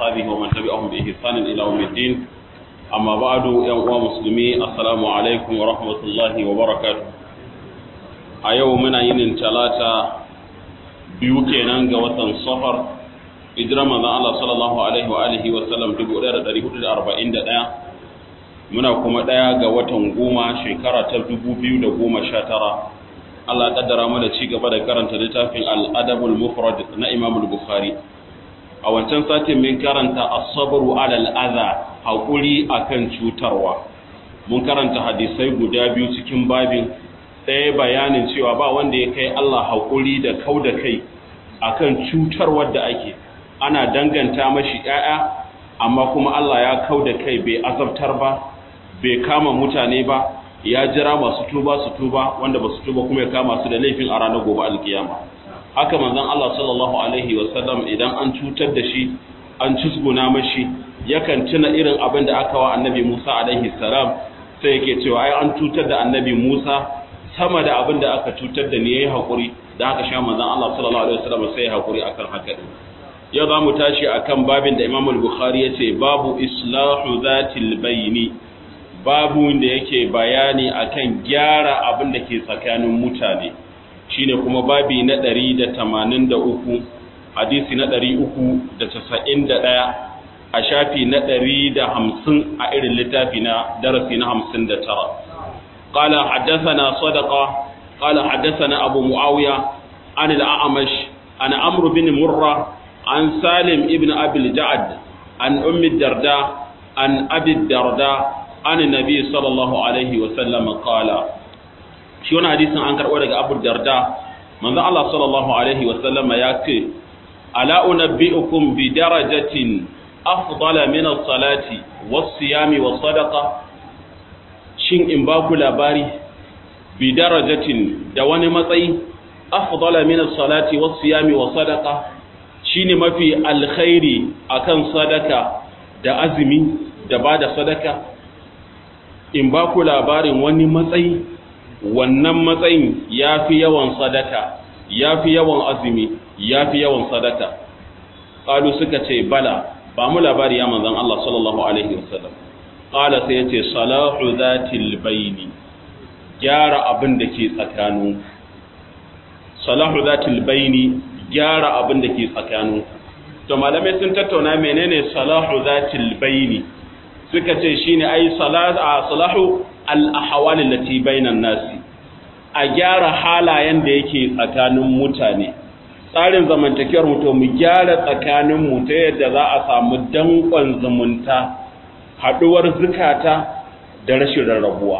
وأصحابه ومن تبعهم بإحسان إلى يوم الدين أما بعد يا مسلمي السلام عليكم ورحمة الله وبركاته أيومنا ينين ثلاثة بيوكينا قوة صفر hijira manzon Allah sallallahu alaihi wa alihi wa sallam 1441 muna kuma daya ga watan goma shekara ta 2019 Allah kaddara mu da ci gaba da karanta littafin al-adabul mufrad na Imam al-Bukhari a wancan satin mun karanta as-sabru ala al-adha hakuri akan cutarwa mun karanta hadisai guda biyu cikin babin ɗaya bayanin cewa ba wanda ya kai Allah hakuri da kauda kai akan cutarwar da ake ana danganta mashi ‘ya'ya, amma kuma Allah ya kau da kai bai azabtar ba, bai kama mutane ba, ya jira masu tuba su tuba wanda ba su tuba kuma ya kama su da laifin a ranar gobe alkiyama. Haka manzon Allah sallallahu Alaihi wasallam idan an cutar da shi, an cusguna mashi, yakan tuna irin abin da aka wa annabi Musa alaihi salam sai yake cewa ai an cutar da annabi Musa sama da abin da aka cutar da ni yayi hakuri da haka sha manzon Allah sallallahu alaihi wasallam sai ya hakuri akan haka din yau za mu tashi a kan babin da imam al-bukhari ya ce babu islahu zatil bayni babu da yake bayani akan gyara abin da ke tsakanin mutane shine kuma babi na 183 hadisi na 391 a shafi na 150 a irin littafi na darasi na 59 قال حدثنا صدقة قال حدثنا أبو معاوية عن الأعمش عن عمرو بن مرة عن سالم ابن أبي الجعد عن أم الدرداء عن أبي الدرداء عن النبي صلى الله عليه وسلم قال شون حديث عن كرؤة أبو الدرداء من الله صلى الله عليه وسلم يأتي ألا أنبئكم بدرجة أفضل من الصلاة والصيام والصدقة shin in ba ku labari bi darajatin da wani matsayi afdala min as-salati was-siyami was-sadaqa shine mafi alkhairi akan sadaka da azumi da bada sadaka in ba ku labarin wani matsayi wannan matsayin yafi yawan sadaka yafi yawan azumi yafi yawan sadaka qalu suka ce bala ba mu labari ya manzon Allah sallallahu alaihi wasallam qala sai yace salahu zatil baini gyara abin da ke tsakanin salahu zatil baini gyara abin da ke tsakanin to malamai sun tattauna menene salahu zatil baini suka ce shine ai salahu al-ahwal allati bainan nasi a gyara halayen da yake tsakanin mutane tsarin zamantakewar mu to mu gyara tsakanin mu ta yadda za a samu dankon zumunta haduwar zukata da rashin rarrabuwa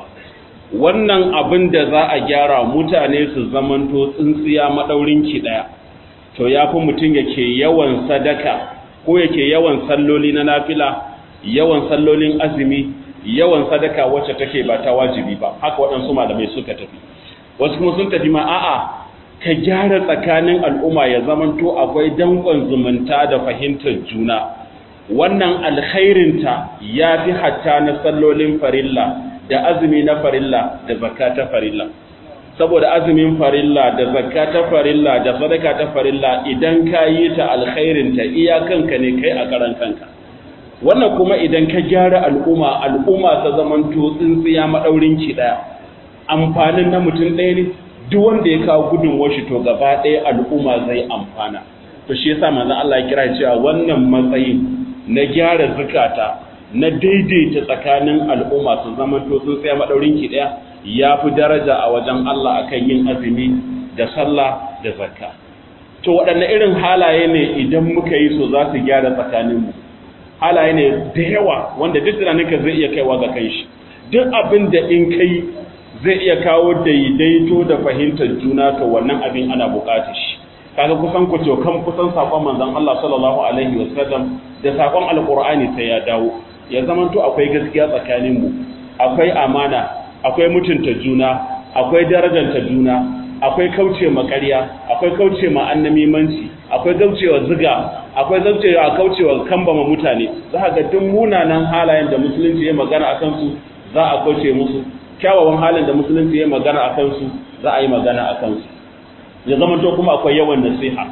wannan abin da za a gyara mutane su zamanto tsintsiya madaurin ki daya to ya fi mutum yake yawan sadaka ko yake yawan salloli na nafila yawan sallolin azumi yawan sadaka wacce take ba ta wajibi ba haka waɗansu malamai suka tafi wasu kuma sun tafi ma a'a ka gyara tsakanin al'umma ya zamanto akwai dankon zumunta da fahimtar juna wannan alkhairinta ya fi hatta na sallolin farilla da azumi na farilla da zakka ta farilla saboda azumin farilla da zakka ta farilla da sadaka ta farilla idan ka yi ta alkhairin ta iyakanka ne kai a karan kanka wannan kuma idan ka gyara al'umma al'umma ta zaman to tsintsiya madaurin ki daya amfanin na mutum ɗaya ne duk wanda ya kawo gudun washi to gaba ɗaya al'umma zai amfana to shi yasa manzon Allah ya kira cewa wannan matsayin na gyara zukata na daidaita tsakanin al'umma su zaman to tsintsiya madaurin ki daya ya fi daraja a wajen Allah akan yin azumi da sallah da zakka to waɗanne irin halaye ne idan muka yi so za su gyara tsakaninmu halaye ne da yawa wanda duk tunaninka zai iya kaiwa ga kai shi duk abin da in kai zai iya kawo daidaito da fahimtar juna to wannan abin ana buƙatar shi kaga kusan ku kan kusan sakon manzon Allah sallallahu alaihi wasallam da sakon alqur'ani sai ya dawo ya zamanto akwai gaskiya tsakaninmu akwai amana akwai mutunta juna akwai darajanta juna akwai kauce ma ƙarya akwai kauce ma annamimanci akwai kaucewa ziga akwai kaucewa kaucewa kambama mutane za ka ga duk munanan halayen da musulunci ya magana akan su za a kauce musu kyawawan halin da musulunci ya magana akan su za a yi magana akan su ya zama to kuma akwai yawan nasiha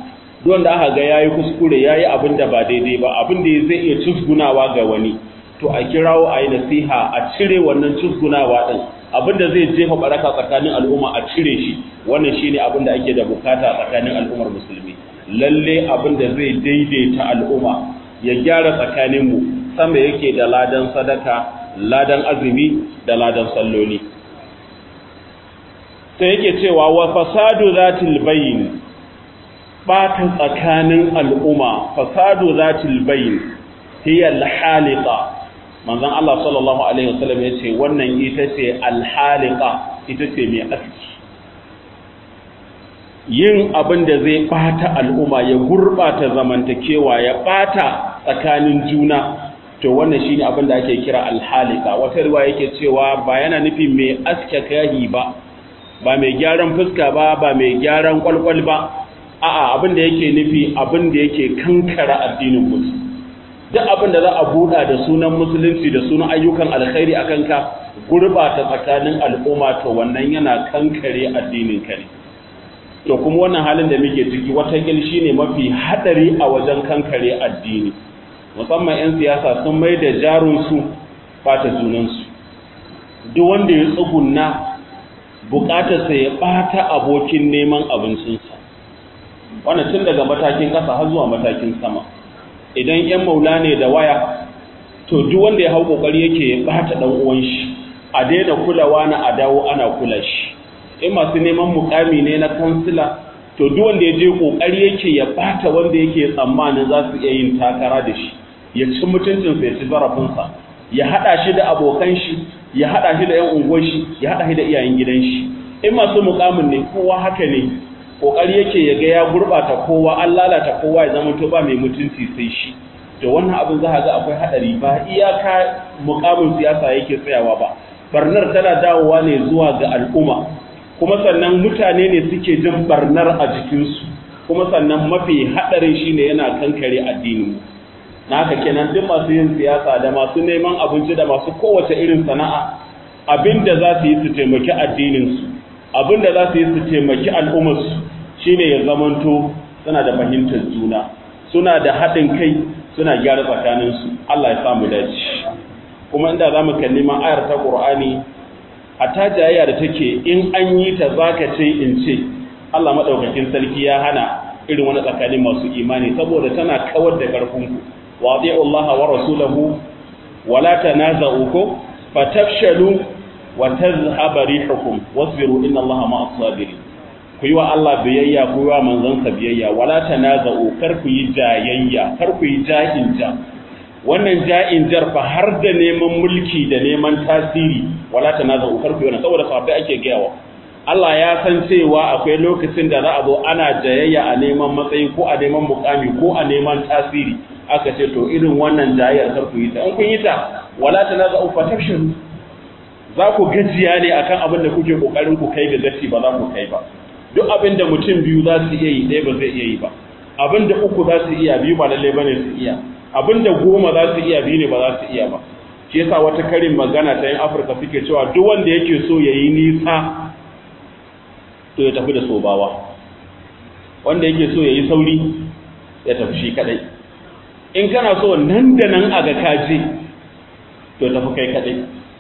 don da aka ga yayi kuskure yayi abin da ba daidai ba abin da zai iya cusgunawa ga wani to a kirawo a yi nasiha a cire wannan cusgunawa din abin da zai jefa baraka tsakanin al'umma a cire shi wannan shine abin da ake da bukata tsakanin al'ummar musulmi lalle abin da zai daidaita al'umma ya gyara tsakanin mu sama yake da ladan sadaka ladan azumi da ladan salloli sai yake cewa wa fasadu zatil bayin batan tsakanin al'umma fasadu zatil bayin hiya al-haliqa manzon Allah sallallahu alaihi wasallam yace wannan ita ce al-haliqa ita ce mai aski yin abin da zai bata al'umma ya gurbata zamantakewa ya bata tsakanin juna to wannan shine abin da ake kira al-haliqa wata riwaya yake cewa ba yana nufin mai aske kahi ba ba mai gyaran fuska ba ba mai gyaran kwalkwal ba a'a abin da yake nufi abin da yake kankara addinin mutum duk abin da za a buɗa da sunan musulunci da sunan ayyukan alkhairi akan ka gurbata tsakanin al'umma to wannan yana kankare addinin ka ne to kuma wannan halin da muke ciki wata shi ne mafi hadari a wajen kankare addini musamman 'yan siyasa sun mai da jarunsu bata junansu duk wanda ya tsugunna bukatarsa ya bata abokin neman abincinsa wannan tun daga matakin ƙasa har zuwa matakin sama idan yan maula ne da waya to duk wanda ya hau kokari yake ya bata dan uwan shi a daina kulawa na a dawo ana kula shi in masu neman mukami ne na kansila to duk wanda ya je kokari yake ya bata wanda yake tsammanin za su iya yin takara da shi ya ci mutuncinsa ya ci zarafinsa ya hada shi da abokan shi ya hada shi da yan unguwar shi ya hada shi da iyayen gidan shi in masu mukamin ne kowa haka ne kokari yake ya ga ya gurbata kowa an lalata kowa ya zama to ba mai mutunci sai shi to wannan abin za ga akwai hadari ba iyaka mukamin siyasa yake tsayawa ba barnar tana dawowa ne zuwa ga al'umma kuma sannan mutane ne suke jin barnar a jikinsu kuma sannan mafi hadarin shine yana kankare addinin mu na haka kenan duk masu yin siyasa da masu neman abinci da masu kowace irin sana'a abinda za su yi su taimaki addininsu abinda za su yi su taimaki al'ummarsu shine ya zamanto suna da fahimtar juna suna da haɗin kai suna gyara tsakaninsu Allah ya samu dace kuma inda za mu kalli ma ayar ta Qur'ani a ta jayayya da take in an yi ta zaka ce in ce Allah madaukakin sarki ya hana irin wani tsakanin masu imani saboda tana kawar da ƙarfinku واطيعوا الله ورسوله ولا تنازعوا فتفشلوا وتذهب ريحكم واصبروا ان الله مع الصابرين ku yi wa Allah biyayya ku yi wa manzansa biyayya wala tanaza'u kar ku yi jayayya kar ku yi ja'in ja wannan ja'in jar fa har da neman mulki da neman tasiri wala tanaza'u kar ku yi wannan saboda sahabbai ake gayawa Allah ya san cewa akwai lokacin da za a zo ana jayayya a neman matsayi ko a neman mukami ko a neman tasiri aka ce to irin wannan jayayyar kar ku yi ta in kun yi ta wala tanaza'u fatafshiru za ku gajiya ne akan abin da kuke kokarin ku kai ga gaci ba za ku kai ba duk abin da mutum biyu za su iya yi ɗaya ba zai iya yi ba abin da uku za su iya biyu ba lalle bane su iya abin da goma za su iya biyu ne ba za su iya ba shi yasa wata karin magana ta yin afirka suke cewa duk wanda yake so ya yi nisa to ya tafi da sobawa wanda yake so ya yi sauri ya tafi shi kadai in kana so nan da nan a ga kaje to tafi kai kadai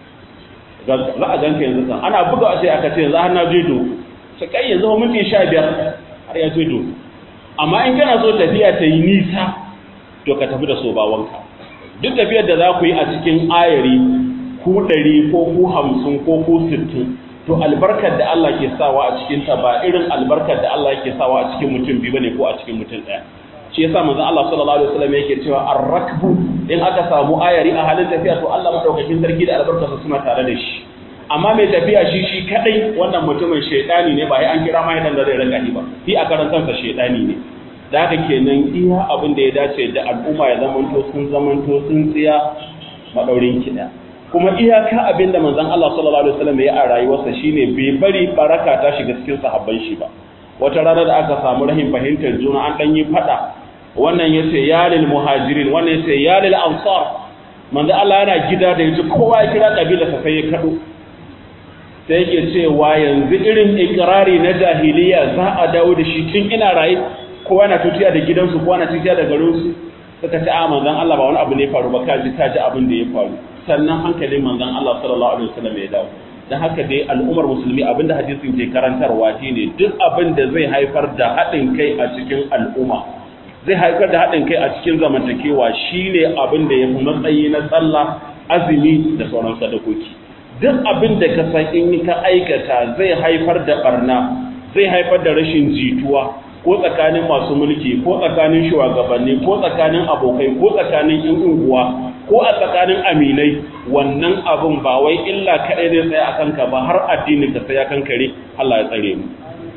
za a ganka yanzu kan ana buga a sai aka ce yanzu har na je do sai kai yanzu ba minti sha biyar har ya je do amma in kana so tafiya ta yi nisa to ka tafi da sobawanka duk tafiyar da za ku yi a cikin ayari ku ɗari ko ku hamsin ko ku sittin to albarkar da Allah ke sawa a cikin ta ba irin albarkar da Allah yake sawa a cikin mutum biyu bane ko a cikin mutum ɗaya shi yasa manzon Allah sallallahu alaihi wasallam yake cewa ar-rakbu in aka samu ayari a halin tafiya to Allah madaukakin sarki da albarkarsa suna tare da shi amma mai tafiya shi shi kadai wannan mutumin shaidani ne ba sai an kira mai dan da zai raka ba shi a karan kansa shaidani ne da haka kenan iya abin da ya dace da al'umma ya zamanto sun zamanto sun tsiya madaurin kiɗa kuma iyaka abin da manzon Allah sallallahu alaihi wasallam ya a rayuwarsa shine bai bari baraka ta shiga cikin sahabban shi ba wata rana da aka samu rahin fahimtar juna an dan yi fada wannan yace ya lil muhajirin wannan yace ya lil ansar manzon Allah yana gida da yaji kowa ya kira kabila sa sai ya kado sai yake cewa yanzu irin ikrari na jahiliya za a dawo da shi tun ina raye kowa na tutiya da gidansu kowa na tutiya da garinsu suka ce a manzon Allah ba wani abu ne faru ba ka ji ka ji abin da ya faru sannan hankalin manzon Allah sallallahu alaihi wasallam ya dawo dan haka dai al'ummar musulmi abinda hadisin ke karantarwa shine duk abin da zai haifar da haɗin kai a cikin al'umma zai haifar da haɗin kai a cikin zamantakewa shine abin da ya fi matsayi na sallah azumi da sauran sadakoki duk abin da ka san in ka aikata zai haifar da barna zai haifar da rashin jituwa ko tsakanin masu mulki ko tsakanin shugabanni ko tsakanin abokai ko tsakanin yan unguwa ko a tsakanin aminai wannan abin ba wai illa kaɗai zai tsaya a kanka ba har addinin ka sai ya kankare Allah ya tsare mu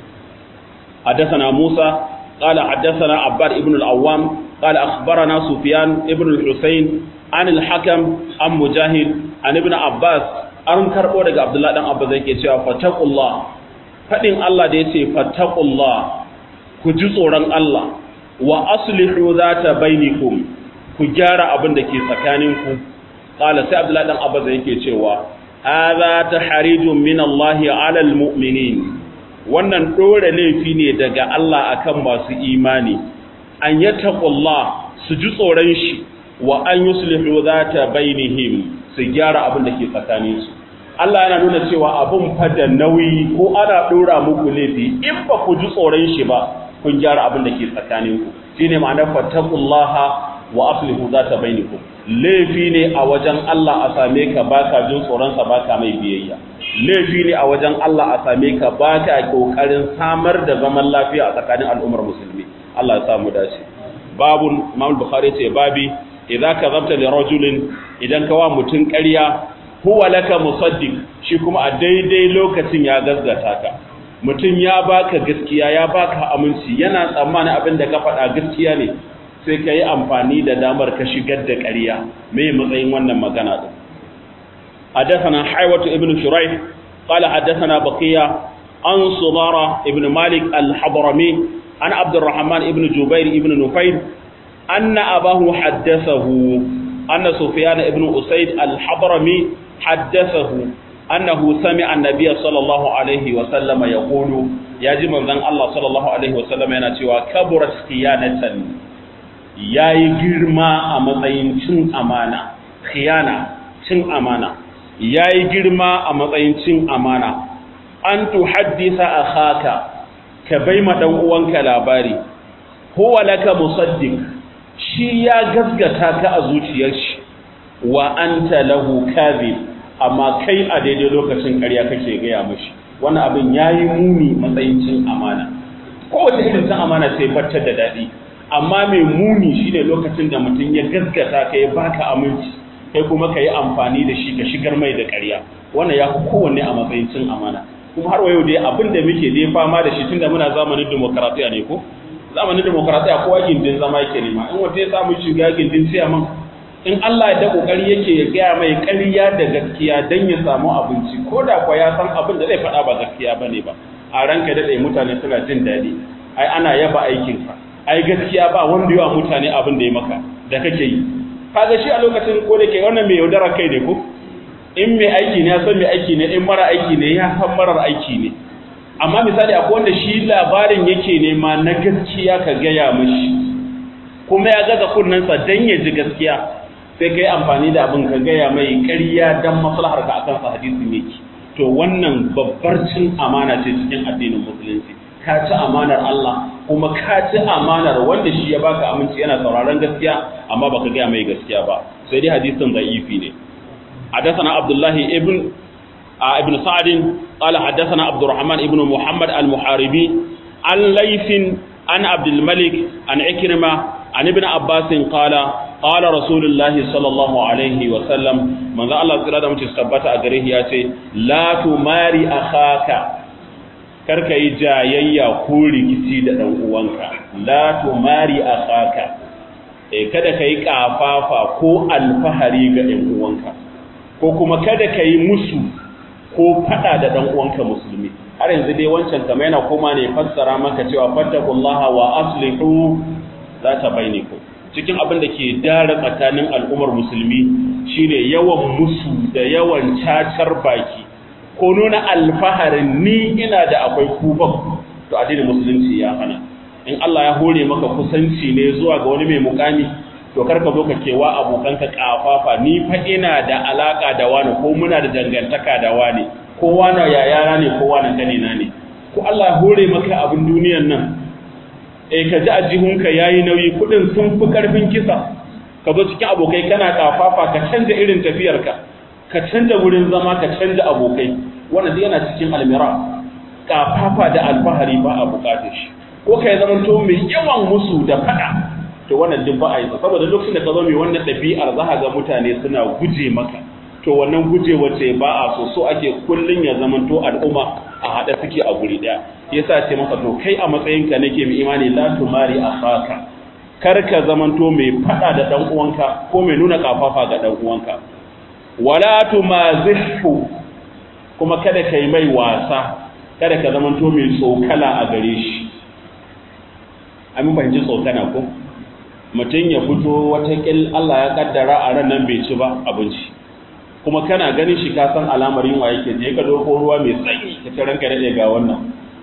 حدثنا موسى قال حدثنا عباد ابن العوام قال أخبرنا سفيان ابن الحسين عن الحكم عن مجاهد عن ابن عباس an karɓo daga Abdullahi dan Abba zai ke cewa fataqullah fadin Allah da yace fataqullah ku ji tsoron Allah wa aslihu zata bainakum ku gyara abin da ke tsakaninku qala sai Abdullahi dan Abba zai ke cewa hadha tahrijun min Allah ala almu'minin wannan dore laifi ne daga Allah akan masu imani an yattaqullah su ji tsoron shi wa an yuslihu zata bainihim su gyara abin da ke tsakaninsu Allah yana nuna cewa abin fada nauyi ko ana ɗora muku laifi in ba ku ji tsoron shi ba kun gyara abin da ke tsakaninku shine ma'anar fattaqullaha wa aslihu zata bainakum laifi ne a wajen Allah a same ka baka jin tsoron sa baka mai biyayya laifi ne a wajen Allah a same ka baka kokarin samar da zaman lafiya a tsakanin al'ummar musulmi Allah ya samu dace babun Imam Bukhari ce babi idza kadhabta li rajulin idan ka wa mutun ƙarya huwa laka musaddiq shi kuma a daidai lokacin ya gaskata ka mutum ya baka gaskiya ya baka aminci yana tsammanin abin da ka faɗa gaskiya ne sai ka yi amfani da damar ka shigar da ƙarya mai matsayin wannan magana din حدثنا حيوة ابن شريح قال حدثنا بقية عن صدارة ابن مالك الحضرمي عن عبد الرحمن ابن جبير ابن نفير أن أباه حدثه أن سفيان ابن أسيد الحضرمي حدثه أنه سمع النبي صلى الله عليه وسلم يقول يجب من الله صلى الله عليه وسلم ينتوى كبرت خيانة yayi girma a matsayin cin amana khiyana cin amana yayi girma a matsayin cin amana an tuhaddisa akhaka ka bai ma dan uwanka labari huwa laka musaddiq shi ya gasgata ka a zuciyar shi wa anta lahu kadhib amma kai a daidai lokacin ƙarya kake gaya mashi wannan abin yayi muni matsayin cin amana kowace irin cin amana sai fatar da daɗi amma mai muni shine lokacin da mutum ya gaskata ka ya baka aminci kai kuma ka yi amfani da shi ka shigar mai da ƙarya wannan ya fi kowanne a matsayin cin amana kuma har wayo dai abin da muke dai fama da shi tunda muna zamanin demokaratiya ne ko zamanin demokaratiya kowa gindin zama yake nema in wata ya samu shiga gindin ciyaman in Allah ya da kokari yake ya gaya mai ƙarya da gaskiya dan ya samu abinci ko da kwa ya san abin da zai faɗa ba gaskiya bane ba a ranka da mutane suna jin daɗi ai ana yaba aikinka ai gaskiya ba wanda yawa mutane abin da ya maka da kake yi kaga shi a lokacin ko da ke wannan mai yaudara kai ne ko in mai aiki ne ya san mai aiki ne in mara aiki ne ya san marar aiki ne amma misali akwai wanda shi labarin yake nema na gaskiya ka gaya mashi kuma ya gaza kunnensa dan ya ji gaskiya sai ka yi amfani da abin ka gaya mai ƙarya dan maslahar ka akan sa hadisin yake to wannan babbar cin amana ce cikin addinin musulunci ka ci amanar Allah kuma ka ci amanar wanda shi ya baka aminci yana sauraron gaskiya amma baka gaya mai gaskiya ba sai dai hadisin da'ifi ne حدثنا عبد الله ابن ابن سعد قال حدثنا عبد الرحمن ابن محمد المحاربي عن ليث عن عبد الملك عن عكرمة عن ابن عباس قال قال رسول الله صلى الله عليه وسلم من ذا الله تعالى متى ثبت أجره ياتي لا تماري أخاك karka yi jayayya ko rikici da ɗan uwanka la tumari akhaka eh kada kai kafafa ko alfahari ga ɗan uwanka ko kuma kada kai musu ko fada da ɗan uwanka musulmi har yanzu dai wancan kama yana koma ne fassara maka cewa fattakullaha wa aslihu zata bainakum cikin abin da ke dara tsakanin al'ummar musulmi shine yawan musu da yawan cacar baki ko nuna alfaharin ni ina da akwai kuban to addinin musulunci ya hana in Allah ya hore maka kusanci ne zuwa ga wani mai mukami to kar ka zo ka kewa abokanka kafafa ni fa ina da alaka da wani ko muna da dangantaka da wani ko wani yayana ne ko wani kanina ne ko Allah ya hore maka abin duniyan nan eh ka ji ajihunka yayi nauyi kudin sun fi karfin kisa ka zo cikin abokai kana kafafa ka canza irin tafiyarka ka canza wurin zama ka canza abokai wannan duk yana cikin almira kafafa da alfahari ba a bukatar shi ko kai zaman to mai yawan musu da fada to wannan duk ba a yi saboda lokacin da ka zo mai wannan ɗabi'ar za ga mutane suna guje maka to wannan guje wace ba a so so ake kullun ya zaman to al'umma a haɗe suke a guri ɗaya yasa ce masa to kai a matsayinka nake mai imani la tumari akhaka kar ka zamanto mai fada da dan uwanka ko mai nuna kafafa ga dan uwanka wala tumazihu kuma kada kai mai wasa kada ka zamanto mai tsokala a gare shi amin fahimci tsokana ko mutum ya fito watakil Allah ya kaddara a ran nan bai ci ba abinci kuma kana ganin shi ka san alamar yunwa yake je ka doko ruwa mai tsanyi ka ci ranka daɗe ga wannan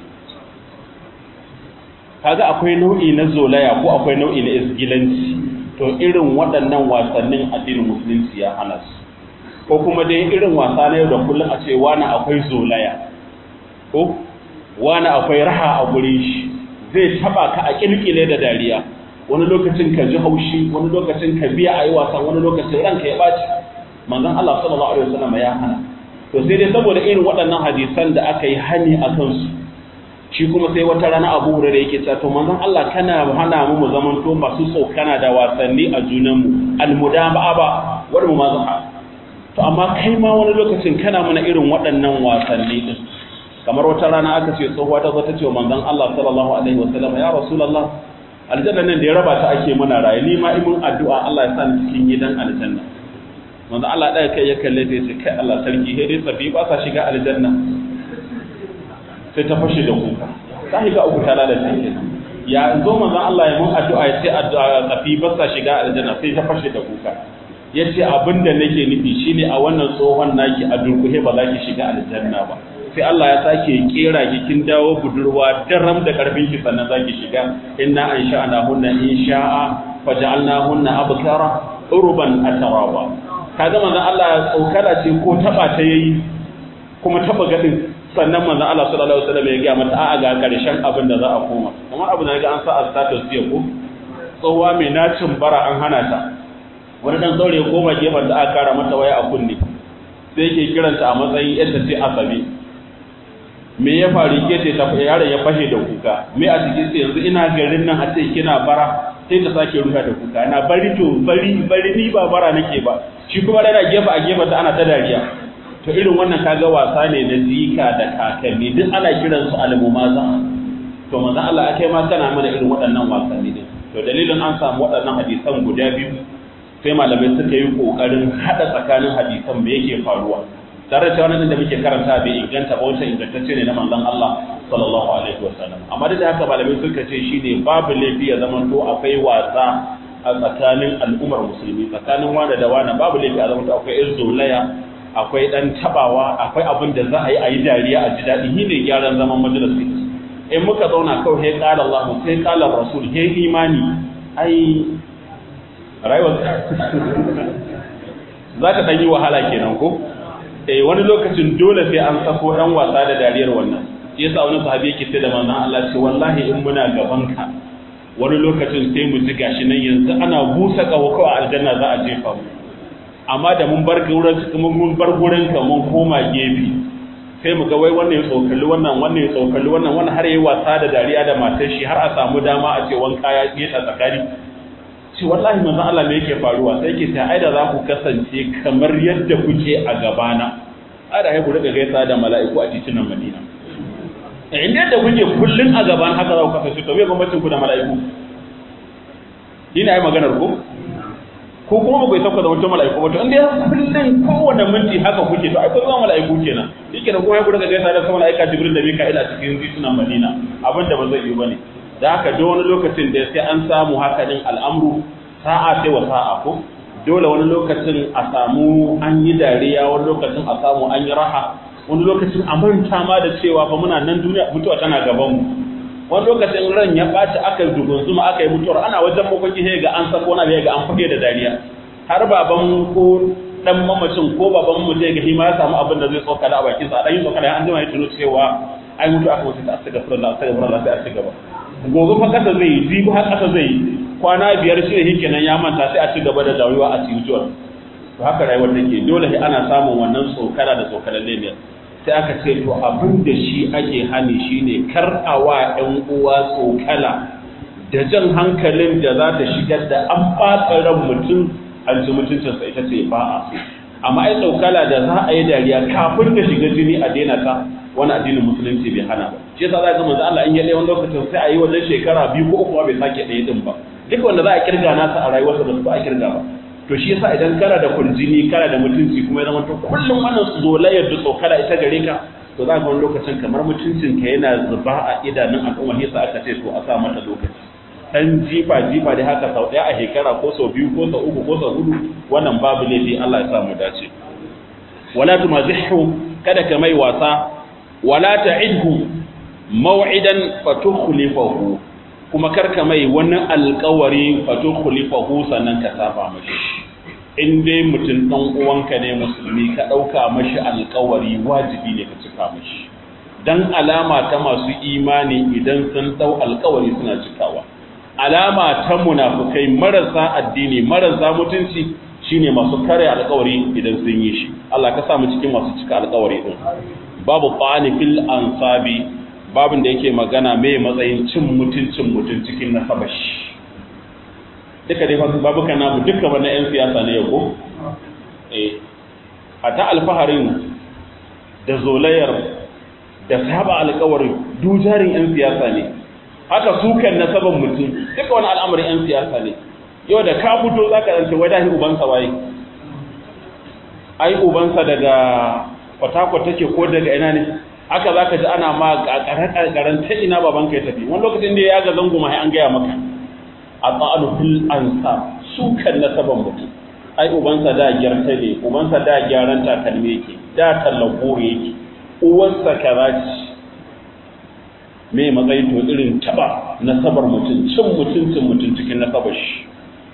kaga akwai nau'i na zolaya ko akwai nau'i na isgilanci to irin waɗannan wasannin addinin musulunci ya hana su ko kuma dai irin wasa na yau da kullum a ce wani akwai zolaya ko wani akwai raha a gurin shi zai taba ka a kirkile da dariya wani lokacin ka ji haushi wani lokacin ka biya a yi wasan wani lokacin ranka ya ɓaci manzon Allah sallallahu alaihi wasallam ya hana to sai dai saboda irin waɗannan hadisan da aka yi hani a kansu shi kuma sai wata rana abu hurairu yake cewa to manzon Allah kana hana mu mu zamanto masu tsokana da wasanni a junanmu almudaba'a ba wani mu mazaha to amma kai ma wani lokacin kana mana irin waɗannan wasanni din kamar wata rana aka ce tsohuwa ta zo ta ce wa manzon Allah sallallahu alaihi wasallam ya rasulullah aljanna nan da ya raba ta ake mana raye ni ma imin addu'a Allah ya sa ni cikin gidan aljanna manzon Allah ɗaya kai ya kalle ta ce kai Allah sarki sai dai tsafi ba sa shiga aljanna sai ta fashe da kuka ta shiga uku ta lalace kenan ya zo manzon Allah ya mun addu'a ya ce addu'a tsafi ba sa shiga aljanna sai ta fashe da kuka yace abinda nake nufi shine a wannan tsohon naki a durkuhe ba za ki shiga aljanna ba sai Allah ya sake kera ki kin dawo budurwa daram da karfin ki sannan zaki shiga inna an sha'ana hunna in sha'a faj'alna hunna abkara urban ataraba kaga manzon Allah ya tsokala ce ko taba ta yayi kuma taba gadin sannan manzon Allah sallallahu alaihi wasallam ya ga mata a'a ga karshen abin da za a koma kamar abin da ga an sa a status jiya ko tsohuwa mai nacin bara an hana ta wani dan saurayi ya koma gefen da aka kara mata waya a kunne sai yake kiranta a matsayin yadda sai asabi me ya faru ke ce ta yaron ya fashe da kuka me a cikin sai yanzu ina garin nan a ce kina bara sai ta sake ruha da kuka na bari to bari bari ni ba bara nake ba shi kuma yana gefe a gefe ta ana ta dariya to irin wannan kaga wasa ne na zika da kakanni duk ana kiran su almumaza to manzo Allah akai ma kana mana irin waɗannan wasanni din to dalilin an samu waɗannan hadisan guda biyu sai malamai suka yi kokarin hada tsakanin hadisan me yake faruwa tare da wannan da muke karanta bai inganta ba wancan ingantacce ne na manzon Allah sallallahu alaihi wasallam amma da haka malamai suka ce shine babu laifi ya zama to akwai wasa a tsakanin al'ummar musulmi tsakanin wanda da wani babu laifi a zama to akwai irzulaya akwai dan tabawa akwai abin da za a yi a yi dariya a ji daɗi shi ne gyaran zaman majalisi in muka zauna kawai sai qala Allah sai qala Rasul sai imani ai rayuwar za ta ɗan yi wahala kenan ko eh wani lokacin dole sai an sako ɗan wasa da dariyar wannan shi yasa wani sahabi yake ce da manzon Allah ce wallahi in muna gaban ka wani lokacin sai mu ji gashi nan yanzu ana busa kawo kawai aljanna za a jefa mu amma da mun bar gurin mun bar gurin ka mun koma gefe sai mu ga wai wannan ya tsokali wannan wannan ya tsokali wannan wannan har yayi wasa da dariya da matar shi har a samu dama a ce wanka ya yi tsakani ce wallahi manzon Allah me yake faruwa sai yake ta aida za ku kasance kamar yadda kuke a gabana ada ai ku riga gaisa da mala'iku a titunan Madina eh inda yadda kuke kullun a gaban haka za ku kasance to me bambancin ku da mala'iku ina ai maganar ku ko kuma ba ku sauka da wata mala'iku ba to inda ya kullun kowanne minti haka kuke to ai ku zama mala'iku kenan yake da kuma ku riga gaisa da sama mala'ika Jibril da Mika'il a cikin titunan Madina abinda ba zai yi bane da haka duk wani lokacin da sai an samu haka din al'amru sa'a sai wa sa'a ko dole wani lokacin a samu an yi dariya wani lokacin a samu an yi raha wani lokacin a manta ma da cewa fa muna nan duniya mutuwa tana gaban mu wani lokacin ran ya ɓaci aka dugunzuma aka yi mutuwar ana wajen makwaki sai ga an sako na ga an fage da dariya har baban ko dan mamacin ko baban mu zai ga shi ma ya samu abin da zai tsoka da a bakin sa dan yin tsoka da an jima ya tuno cewa ai mutu aka wuce ta astaghfirullah astaghfirullah sai a ci gaba gobe fa kasa zai yi jibi har kasa zai yi kwana biyar shi ne kenan ya manta sai a ci gaba da dawowa a tijuwar to haka rayuwar take dole sai ana samun wannan tsokara da tsokaran leliyar sai aka ce to abin da shi ake hani shine kar a wa ƴan uwa tsokala da jan hankalin da za ta shigar da an ɓata ran mutum an ji mutuncinsa ita ce ba a so amma ai tsokala da za a yi dariya kafin ta shiga jini a daina ta wani addinin musulunci bai hana ba shi yasa za ga manzo Allah in ya dai wani lokacin sai a yi wajen shekara biyu ko uku bai sake ɗaya din ba duk wanda za a kirga nasa a rayuwarsa da su ba a kirga ba to shi yasa idan kana da kurjini kana da mutunci kuma ya zama to kullum wannan zolayar da tsokala ita gare ka to za ka wani lokacin kamar mutuncin ka yana zuba a idanun al'umma yasa aka ce to a sa mata lokaci dan jifa jifa da haka sau ɗaya a shekara ko sau biyu ko sau uku ko sau hudu wannan babu laifi Allah ya sa mu dace wala tumazihu kada ka mai wasa wala ta'idhu maw'idan fatukhlifahu kuma karka mai wani alkawari fatukhlifahu sannan ka saba mashi in dai mutum dan uwanka ne musulmi ka dauka mashi alkawari wajibi ne ka cika mashi dan alama ta masu imani idan sun dau alkawari suna cikawa alama ta munafukai marasa addini marasa mutunci shine masu kare alkawari idan sun yi shi Allah ka sa mu cikin masu cika alkawari din babu qani fil ansabi babin da yake magana mai matsayin cin mutuncin mutun cikin nasabashi duka dai babu kana mu duka wannan yan siyasa ne yau eh ata alfaharin da zolayar da saba alkawari dujarin yan siyasa ne haka sukan nasaban mutum duka wani al'amarin yan siyasa ne yau da ka fito zaka zance wai dahi ubansa waye ai ubansa daga kwatakwata take ko daga ina ne haka za ka ji ana ma ƙarƙarar ta ina babanka ya tafi wani lokacin da ya ga zango ma an gaya maka a tsa'anu fil ansa su kan nasaban mutum ai ubansa da gyarta ne ubansa da gyaran takalmi yake da tallan goro yake uwansa kaza ce me matsayi to irin taba nasabar mutum cin mutuncin mutum cikin nasabar shi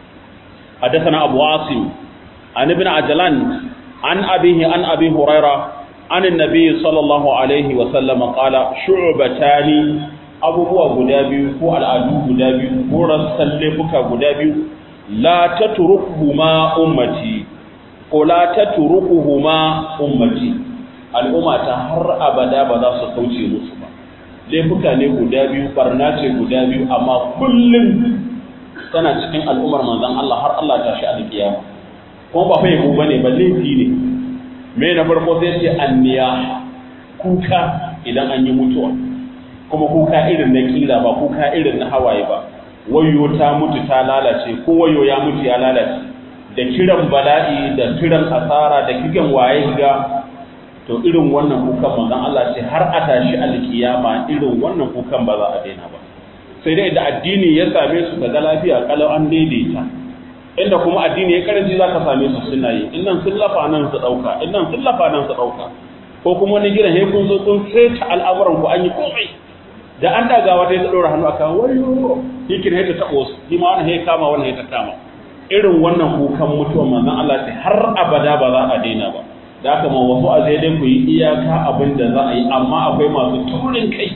حدثنا أبو عاصم عن ابن عجلان عن أبيه عن أبي هريرة عن النبي صلى الله عليه وسلم قال شعبتان abubuwa guda biyu ko al'adu guda biyu ko rassan laifuka guda biyu la tatrukuhuma ummati ko la tatrukuhuma ummati al'umma ta har abada ba za su kauce musu ba laifuka ne guda biyu barna ce guda biyu amma kullum tana cikin al'ummar manzon Allah har Allah ta shi alkiyama kuma ba fa yabo bane ba laifi ne me na farko sai ce anniya kuka idan an yi mutuwa kuma kuka irin na kila ba kuka irin na hawaye ba wayo ta mutu ta lalace ko wayo ya mutu ya lalace da kiran bala'i da kiran asara da kigan waye ga to irin wannan kukan manzon Allah ce har a tashi alkiyama irin wannan kukan ba za a daina ba sai dai da addini ya same su daga lafiya kalau an daidaita inda kuma addini ya karanci za ka same su suna yi innan sun lafa nan su ɗauka innan sun lafa nan su ɗauka ko kuma wani gidan he kun zo kun saita al'amuran ku an yi komai da an daga wata ya ɗora hannu a kan wayo hikin ya ta taɓo su shi ma wani ya kama wani ya ta kama irin wannan kukan mutuwa manzon Allah ce har abada ba za a daina ba da haka ma wasu a zai dai ku yi iyaka abin da za a yi amma akwai masu taurin kai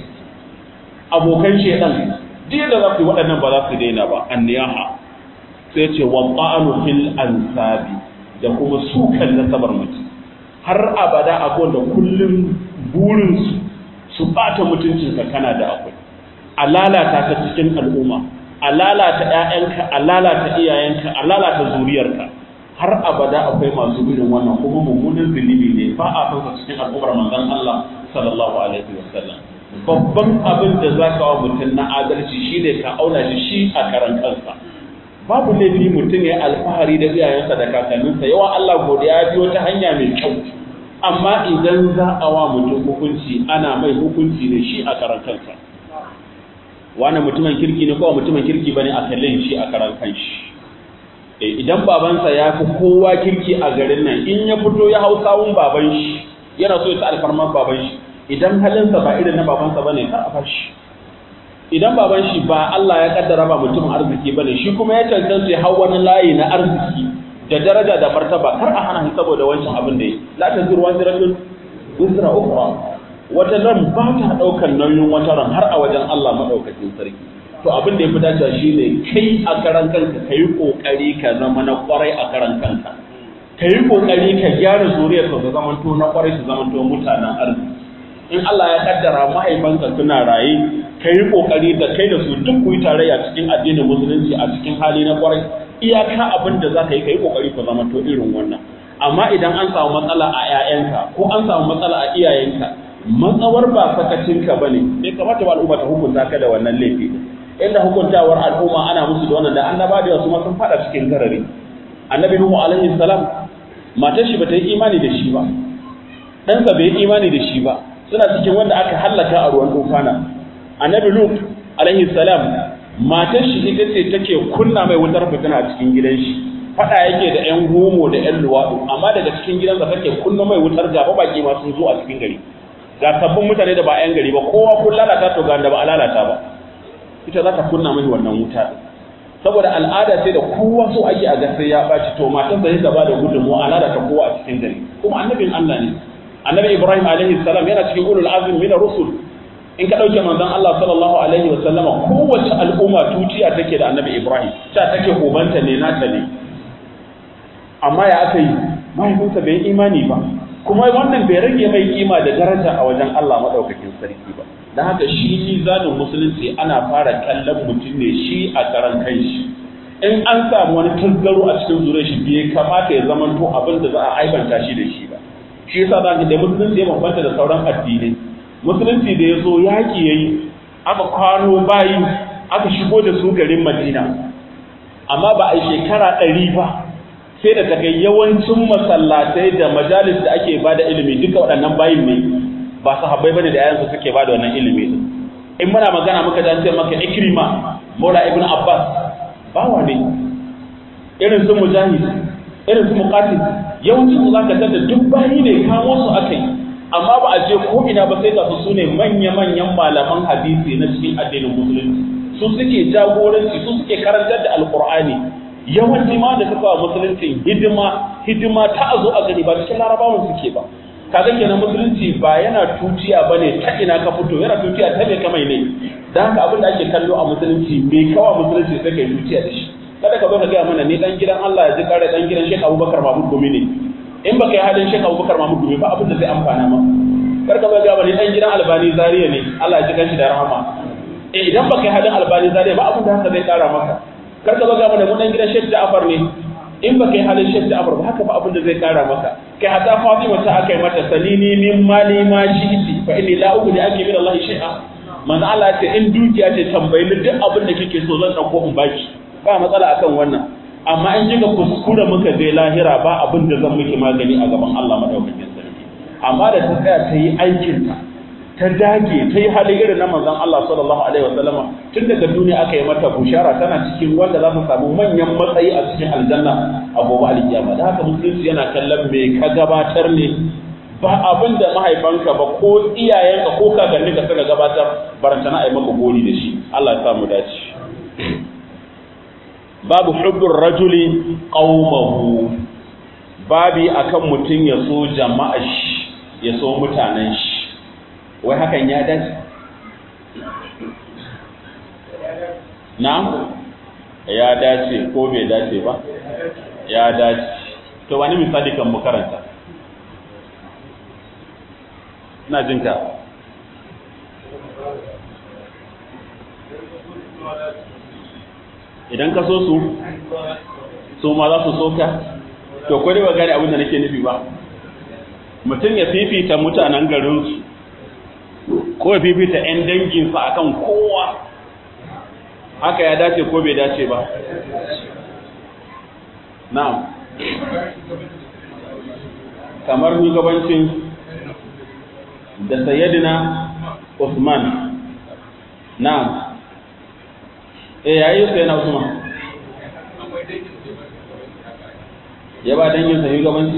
abokan shedan duk yadda za ku yi waɗannan ba za su daina ba anniyaha sai ce wa ta'anu fil ansabi da kuma sukan nasabar mutum har abada akwai da kullum burinsu su bata mutuncinka kana da akwai a lalata ka cikin al'umma a lalata ƴaƴanka a lalata iyayenka a lalata zuriyarka har abada akwai masu irin wannan kuma mummunan zunubi ne ba a san cikin al'ummar manzon Allah sallallahu alaihi wasallam babban abin da za ka wa mutum na adalci shine ka auna shi shi a karan kansa babu laifi mutum ya alfahari da iyayensa da kakanninsa yawan Allah godiya ya biyo ta hanya mai kyau amma idan za a wa mutum hukunci ana mai hukunci ne shi a karan kansa wani mutumin kirki ne ko mutumin kirki bane a kallon shi a karan kanshi idan babansa ya fi kowa kirki a garin nan in ya fito ya hau sawun baban shi yana so ya ta alfarman baban shi idan halinsa ba irin na babansa bane kar a fashi idan baban shi ba Allah ya kaddara ba mutum arziki bane shi kuma ya cancanta ya hau wani layi na arziki da daraja da martaba kar a hana shi saboda wancan abin da yi la tazuru waziratun wizra ukhra wata ran ba ta daukar nauyin wata ran har a wajen Allah madaukakin sarki to abin da ya fi dacewa shine kai a karan kanka kai kokari ka zama na kwarai a karan kanka kai kokari ka gyara zuriyar ka zama to na kwarai su zama to mutanen arziki in Allah ya kaddara mahaifanka suna raye kai kokari da kai da su duk ku yi tarayya cikin addinin musulunci a cikin hali na kwarai iyaka abin da zaka yi kai kokari ku zama to irin wannan amma idan an samu matsala a 'ya'yanka ko an samu matsala a iyayenka matsawar ba sakacinka bane bai kamata ba al'umma ta hukunta ka da wannan laifi inda hukuntawar al'umma ana musu da wannan da annaba da wasu ma sun fada cikin garari annabi nuhu alaihi salam matar shi bata yi imani da shi ba ɗansa bai yi imani da shi ba suna cikin wanda aka hallaka a ruwan tufana annabi lut alaihi salam matar shi ita ce take kunna mai wutar fitina a cikin gidan shi fada yake da yan homo da yan luwaɗu amma daga cikin gidansa take kunna mai wutar gaba baki ma sun zo a cikin gari ga sabbin mutane da ba yan gari ba kowa kun lalata to ga da ba a lalata ba ita za ta kunna mai wannan wuta saboda al'ada ce da kowa so ake a gasar ya ɓaci to matan da ta ba da gudunmu al'ada ta kowa a cikin gari kuma annabin Allah ne annabi Ibrahim alaihi salam yana cikin ulul azmi min rusul in ka dauke manzon Allah sallallahu alaihi wa sallama kowace al'umma tutiya take da annabi Ibrahim ta take ubanta ne nata ne amma ya aka yi mahaifinsa bai imani ba kuma wannan bai rage mai kima da daraja a wajen Allah madaukakin sarki ba don haka shi mizanin musulunci ana fara kallon mutum ne shi a karan kanshi in an samu wani tasgaro a cikin zure shi bai kamata ya zama to abin da za a aibanta shi da shi ba shi yasa za da musulunci ya bambanta da sauran addinai musulunci da ya zo yaƙi ya yi aka kwano bayi aka shigo da su garin madina amma ba a shekara ɗari ba sai da ta kai yawancin masallatai da majalis da ake ba da ilimi duka waɗannan bayin ne ba sahabbai bane da yayansu suke ba da wannan ilimi din in muna magana muka dan sai maka ikrima maula ibn abbas bawa ne irin su mujahid irin su muqatil yawancin su zaka tada duk bayi ne kamo su akai amma ba a je ko ina ba sai ga su sune manya manyan malaman hadisi na cikin addinin musulunci su suke jagoranci su suke karantar da alqur'ani yawanci ma da suka wa musulunci hidima hidima ta azo a gani ba cikin larabawan suke ba kaga kenan musulunci ba yana tuciya bane ta ina ka fito yana tuciya ta me kamai ne dan haka abin da ake kallo a musulunci me kawa musulunci sai kai tuciya da shi kada ka zo ka ga mana ni dan gidan Allah ya ji kare dan gidan Sheikh Abubakar Mahmud Gumi ne in baka yi halin Sheikh Abubakar Mahmud Gumi ba abin da zai amfana ma kar ka zo ga mana dan gidan Albani Zariya ne Allah ya ji kanshi da rahama eh idan baka yi halin Albani Zariya ba abin da haka zai kara maka kar ka zo ga mana mu dan gidan Sheikh Ja'far ne in baka yi halin Sheikh Ja'far ba haka ba abin da zai kara maka kai hatta Fatima ta akai mata salini min mali ma shi'ti fa inni la ughni anki min Allah shay'a manzo Allah ya ce in dukiya ce tambayi ni duk abin da kike so zan dauko in baki ba matsala akan wannan amma in kika kuskura muka je lahira ba abin da zan miki magani a gaban Allah madaukakin sarki amma da ta tsaya ta yi aikin ta ta dage ta yi hali irin na manzon Allah sallallahu alaihi wasallama tun daga duniya aka yi mata bushara tana cikin wanda za su samu manyan matsayi a cikin aljanna a gobe alkiyama da haka musulunci yana kallon me ka gabatar ne ba abin da mahaifanka ba ko iyayenka ko kakanni ka suka gabatar barantana a yi maka gori da shi Allah ya sa mu dace babu hubbur rajuli qaumahu babi akan mutum ya so jama'a shi ya so mutanen shi wai hakan ya dace na ya dace ko bai dace ba ya dace to wani misali kan mu karanta ina jin ka idan ka so su su ma za su so ka to ko dai ba gane abin da nake nufi ba mutum ya fifita mutanen garinsu ko ya fifita 'yan danginsa akan kowa haka ya dace ko bai dace ba na'am kamar shugabancin da sayyidina Usman na'am eh yayi sayyidina Usman ya ba dangin sa shugabanci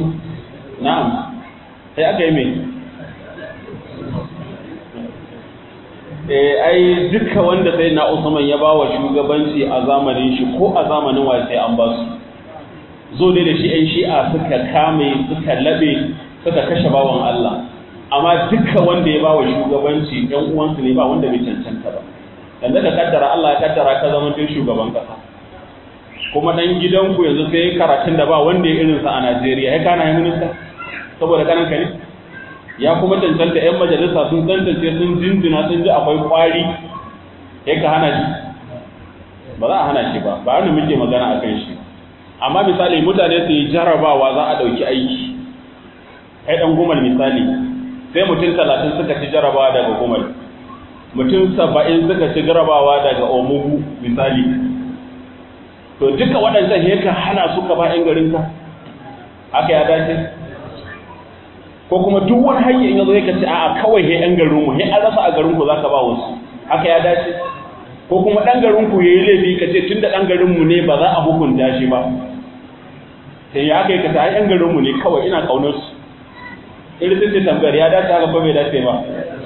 na'am sai aka yi mai eh ai duka wanda sai na Usman ya bawa shugabanci a zamanin shi ko a zamanin wa sai an ba su zo ne da shi ɗan shi'a suka kame suka labe suka kashe bawan Allah amma duka wanda ya bawa shugabanci ɗan uwansu ne ba wanda bai cancanta ba yanzu ka kaddara Allah ya kaddara ka zama tun shugaban kasa kuma dan gidanku yanzu sai karatun da ba wanda ya irinsa a Najeriya ya kana yi minista saboda kanan ka ne ya kuma cancanta 'yan majalisa sun tantance sun jinjina sun ji akwai kwari ya ka hana shi ba za a hana shi ba ba wani muke magana a kan shi amma misali mutane su yi jarabawa za a ɗauki aiki kai ɗan gumal misali sai mutum talatin suka ci jarabawa daga gumal mutum saba'in suka ci jarabawa daga omugu misali to duka waɗancan ya ka hana suka ba 'yan garinka haka ya dace ko kuma duk wani hanyar in yazo yake ce a'a kawai he ɗan garin mu he an rasa a garin ku zaka ba wasu haka ya dace ko kuma ɗan garin ku yayi laifi ka ce tunda ɗan garin mu ne ba za a hukunta shi ba sai ya kai ka ta ɗan garin mu ne kawai ina kaunar su irin sai tambayar ya dace haka ko bai dace ba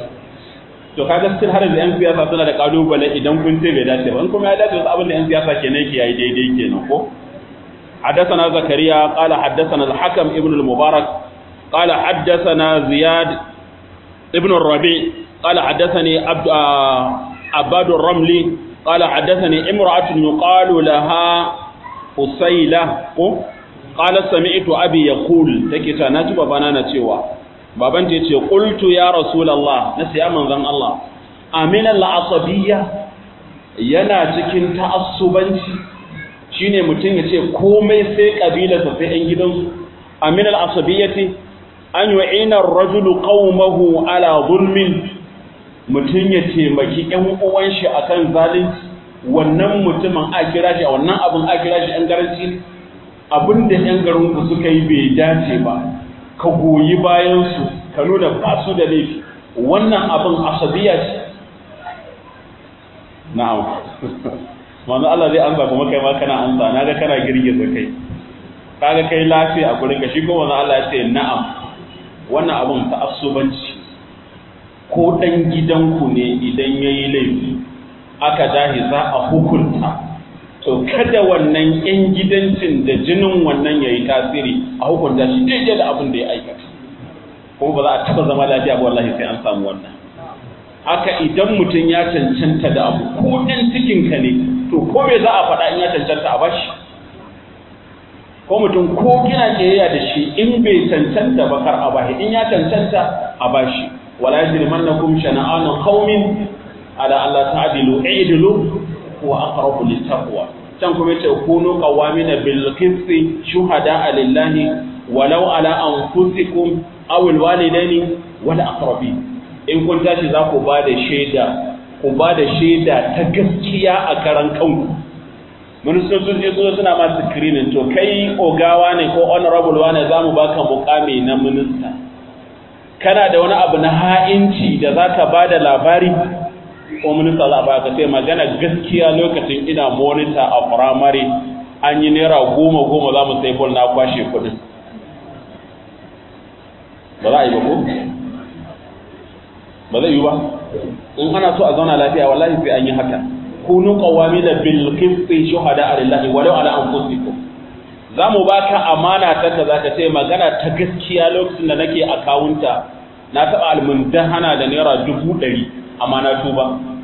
to kaga still har yanzu yan siyasa suna da kalubale idan kun ce bai dace ba in kuma ya dace wasu abin da yan siyasa kenan yake yayi daidai kenan ko حدثنا زكريا قال حدثنا الحكم ابن المبارك قال حدثنا زياد ابن الربيع قال حدثني عبد عباد الرملي قال حدثني امرأة يقال لها أسيلة قال سمعت أبي يقول تكتا نجب بنانا تيوا بابان تيتي قلت يا رسول الله نسي أمن ذن الله أمين العصبية yana cikin ta'assubanci shine mutum ya ce komai sai kabilarsa sai 'yan gidansu amin al-asabiyyati an yu'ina ar-rajulu qaumahu ala zulmin mutum ya taimaki ƴan uwan shi akan zalunci wannan mutumin a kira shi a wannan abin a kira shi ƴan garanci abinda ƴan garin ku suka yi bai dace ba ka goyi bayan su ka nuna ba su da laifi wannan abin asabiya ce na'am manzo Allah zai amsa kuma kai ma kana amsa naga kana girgiza kai kaga kai lafiya a gurin ka shi ko manzo Allah ya ce na'am wannan abun ta'assubanci ko dan gidanku ne idan yayi laifi aka dahi za a hukunta to kada wannan yan gidancin da jinin wannan yayi tasiri a hukunta shi daidai da abin da ya aikata kuma ba za a taba zama lafiya ba wallahi sai an samu wannan haka idan mutum ya cancanta da abu ko ɗan cikinka ne to ko me za a faɗa in ya cancanta a bashi ko mutum ko kina kiyayya da shi in bai cancanta ba kar a bashi in ya cancanta a bashi wala yajrimannakum shana'anu qaumin ala alla ta'dilu i'dilu huwa aqrabu littaqwa can kuma yace kunu qawamina bil qisti shuhada lillahi walau ala anfusikum aw al walidaini wal aqrabin in kun tashi za ku ba da shaida ku ba da shaida ta gaskiya a karan kanku ministocin je su suna masu screening to kai ogawa ne ko honorable wane za mu baka mukami na minista kana da wani abu na ha'inci da za ka ba da labari ko minista za a baka sai magana gaskiya lokacin ina monitor a firamare an yi naira goma goma za mu sai bol na kwashe kudin ba za a yi ba ko ba zai yi ba in ana so a zauna lafiya wallahi sai an yi haka kunu qawamina bil qisti shuhada lillahi walau ala anfusikum zamu baka amana ta kaza ka ce magana ta gaskiya lokacin da nake akawunta na taba almundahana da naira dubu ɗari amma na tuba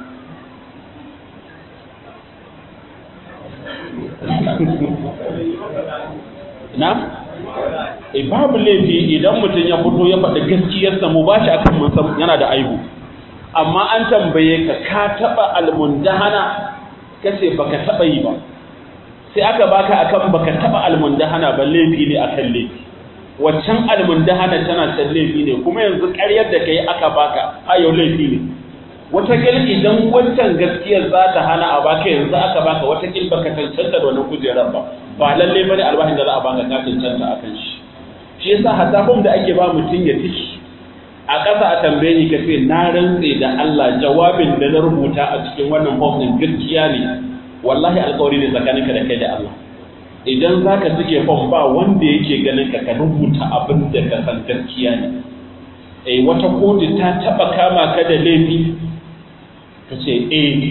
na e babu laifi idan mutum ya fito ya faɗi gaskiyarsa mu bashi akan mun san yana da aibu amma an tambaye ka ka taɓa almundahana kace baka taɓa yi ba sai aka baka akan baka taɓa almundahana ba laifi ne akan laifi waccan almundahana tana can laifi ne kuma yanzu ƙaryar da kai aka baka a yau laifi ne watakil idan wancan gaskiyar za ta hana a baka yanzu aka baka watakil baka cancanta da wannan kujerar ba ba lalle bane albashin da za a baka ka cancanta akan shi shi yasa hatta da ake ba mutum ya tiki a ƙasa a tambaye ni ka ce na rantse da Allah jawabin da na rubuta a cikin wannan form din gaskiya ne wallahi alƙawari ne tsakaninka da kai da Allah idan zaka cike form ba wanda yake ganin ka ka rubuta abin da ka san gaskiya ne eh wata kotu ta taba kama ka da laifi ka ce eh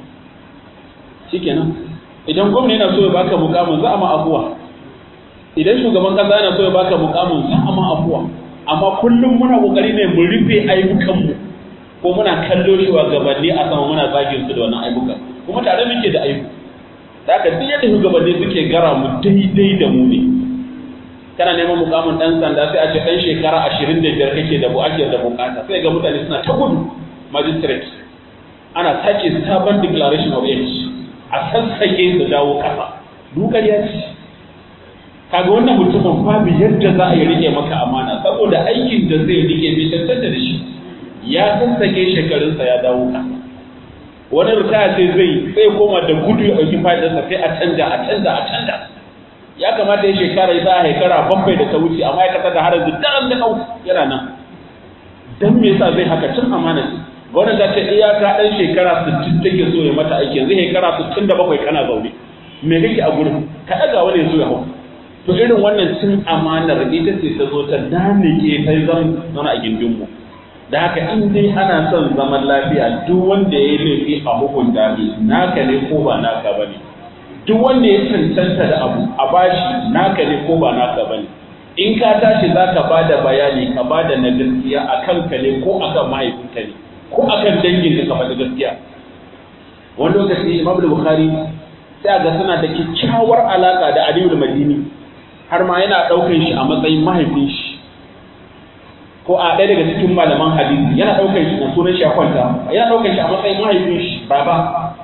shikenan idan gwamna yana so ya baka mukamin za a ma afuwa idan shugaban kasa yana so ya baka mukamin za a ma afuwa amma kullum muna kokari ne mu rufe ayyukanmu ko muna kallo shi wa gabanni a sama muna zagin su da wannan ayyuka kuma tare muke da ayyuka da haka duk yadda shugabanni suke gara mu daidai da mu ne kana neman mukamin dan sanda sai a ce dan shekara ashirin da biyar kake da ake da bukata sai ga mutane suna ta gudu magistrate ana sake sabon declaration of age a sassake su dawo kasa dukar ya ce kaga wannan mutumin babu yadda za a yi rike maka amana saboda aikin da zai rike bai tantance da shi ya sassake shekarunsa ya dawo kasa wani ritaya sai zai sai koma da gudu ya ɗauki fadarsa sai a canja a canja a canja ya kamata ya shekara ya sa shekara bakwai da ta wuce amma ya kasar da har yanzu daren da ɗau yana nan dan me yasa zai haka cin amana ce gwamnati ta ce iyaka ɗan shekara 60 take so ya mata aiki yanzu shekara 67 kana zaune me kake a gurin ka ɗaga wani ya zo ya hau to irin wannan cin amanar ita ce ta zo ta danike ta zan zauna a gindinmu da haka in dai ana son zaman lafiya duk wanda ya yi laifi a hukunta ne naka ne ko ba naka ba ne duk wanda ya cancanta da abu a bashi naka ne ko ba naka ba ne in ka tashi za ka ba da bayani ka ba da na gaskiya a kanka ne ko a kan mahaifinka ne ko a kan dangin da ka faɗi gaskiya wani lokaci imam bukhari sai ga suna da kyakkyawar alaka da aliyu madini har ma yana ɗaukar shi a matsayin mahaifin shi ko a ɗaya daga cikin malaman hadisi yana ɗaukar shi na sunan shi a kwanta yana ɗaukar shi a matsayin mahaifin shi baba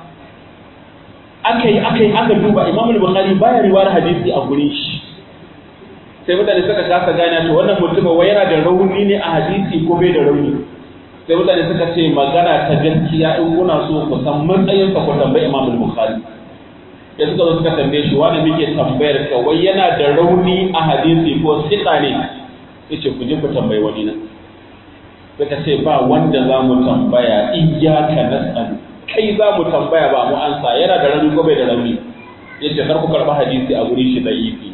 aka yi aka yi aka duba imam bukhari baya riwayar hadisi a gurin shi sai mutane suka kasa gane to wannan mutum wai yana da rauni ne a hadisi ko bai da rauni sai mutane suka ce magana ta gaskiya in kuna so ku san matsayin sa ku tambayi imam bukhari ya suka zo suka tambaye shi wani muke tambayar ka wai yana da rauni a hadisi ko sika ne yace ku je ku tambayi wani nan suka ce ba wanda za mu tambaya iyyaka nas'alu kai za mu tambaya ba mu ansa yana da rauni ko bai da rauni yace kar ku karba hadisi a gurin shi da ifi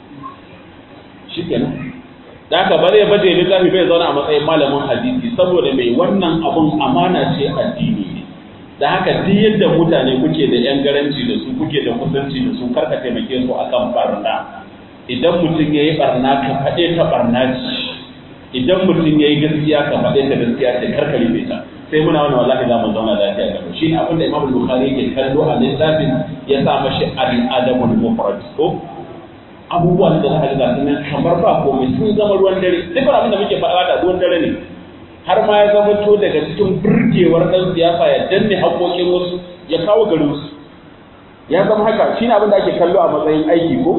shikenan da haka ba zai baje littafi bai zauna a matsayin malamin hadisi saboda mai wannan abun amana ce addini ne da haka duk yadda mutane kuke da yan garanci da su kuke da kusanci da su karka taimake su akan barna idan mutum ya yi barna ka faɗe ta barna ce idan mutum ya yi gaskiya ka faɗe ta gaskiya ce karka rufe ta sai muna wani wallahi za mu zauna lafiya da shi ne abin da imam bukhari yake kallo a littafin ya sa mashi al-adabul mufrad ko abubuwan da za ga sunan kamar ba komai sun zama ruwan dare duk abin da muke faɗa da ruwan dare ne har ma ya zama to daga cikin burgewar ɗan siyasa ya danne haƙoƙin wasu ya kawo garin su ya zama haka shi ne abin da ake kallo a matsayin aiki ko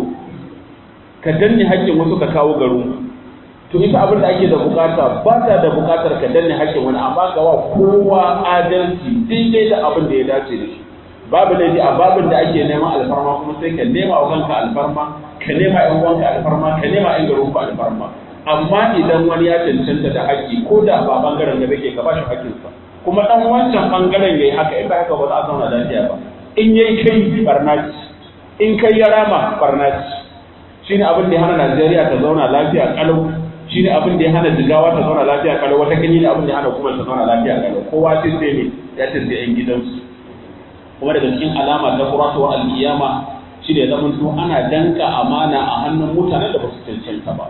ka danne haƙƙin wasu ka kawo garin to ita abin da ake da bukata ba ta da bukatar ka danne haƙƙin wani amma ga wa kowa adalci daidai da abin da ya dace da shi babu laifi a babin da ake neman alfarma kuma sai ka nema wa kanka alfarma ka nema yan uwanka alfarma ka nema yan garin ku alfarma amma idan wani ya cancanta da haƙƙi ko da ba bangaren da kake ka ba shi haƙƙinsa kuma dan wancan bangaren yayi haka in ba haka ba za a zauna lafiya ba in yayi kai barnaci in kai ya rama barnaci shine abin da ya hana Najeriya ta zauna lafiya kalau shine abin da ya hana Jigawa ta zauna lafiya kalau wata kanyi ne abin da ya hana kuma ta zauna lafiya kalau kowa sai sai ne ya ce sai yan gidansu kuma daga cikin alama ta kuratuwar alkiyama shi ne zaman to ana danka amana a hannun mutanen da ba su cancanta ba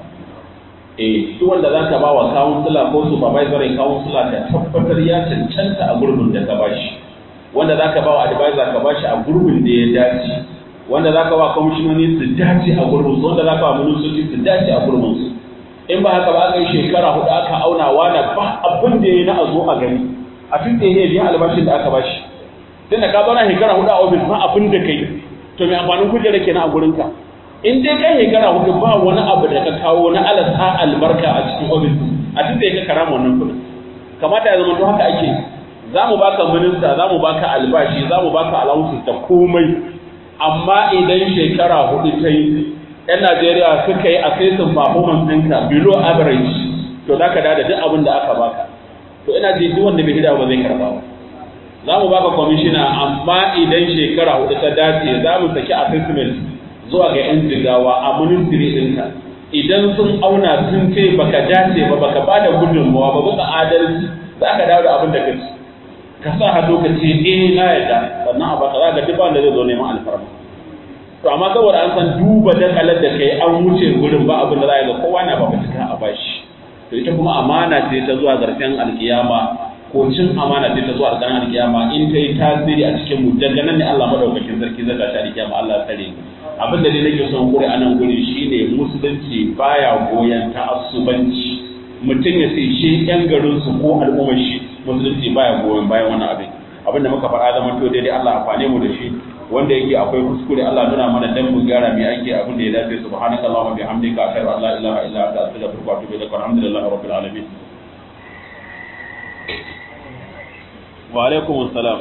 eh duk wanda za ka ba wa kawunsula ko supervisor kawunsula ka tabbatar ya cancanta a gurbin da ka bashi wanda za ka ba wa advisor ka bashi a gurbin da ya dace wanda za ka ba kwamishinoni su dace a gurbin su wanda za ka ba ministoci su dace a gurbin su in ba haka ba aka yi shekara hudu aka auna wani ba abin da ya yi na a zo a gani a tun da ya biya albashin da aka bashi tunda ka zauna shekara hudu a ofis ba abin da kai to mai amfanin kujera kenan a gurinka in dai kai shekara hudu ba wani abu da ka kawo na alasa albarka a cikin ofis a tun da ya kara wannan kudin kamata ya zama to haka ake za mu baka minista za mu baka albashi za mu baka allowances da komai amma idan shekara hudu ta yi yan Najeriya suka yi assessing performance ɗinka below average to za ka da duk abin da aka baka to ina ji duk wanda bai hida ba zai karba ba za mu baka kwamishina amma idan shekara hudu ta dace za mu saki assessment zuwa ga 'yan jigawa a ministry ɗinka idan sun auna sun ce baka dace ba baka ba da gudunmawa ba bisa adalci za ka dawo da abin da ka ci ka sa hannu ka ce eh na yarda sannan a baka za ka duk wanda zai zo neman alfarma to amma saboda an san duba dakalar da kai an wuce gurin ba abin da za a ga kowa na ba cika a bashi to ita kuma amana ce ta zuwa garken alkiyama ko cin amana ce ta zuwa garken alkiyama in ta yi tasiri a cikin mu daga nan ne Allah madaukakin sarki zai tashi alkiyama Allah tsare mu abin da dai nake son kure a nan guri shine musulunci baya goyon ta'assubanci mutum ya sai shi yan garin su ko al'ummar shi musulunci baya goyon bayan wannan abin abin da muka faɗa zama to daidai Allah amfane mu da shi wanda yake akwai kuskure Allah nuna mana dan mu gyara mai ake abin da ya dace subhanaka allahumma bihamdika ashhadu an la ilaha illa anta astaghfiruka wa atubu ilaik alhamdulillahi rabbil alamin wa alaikum assalam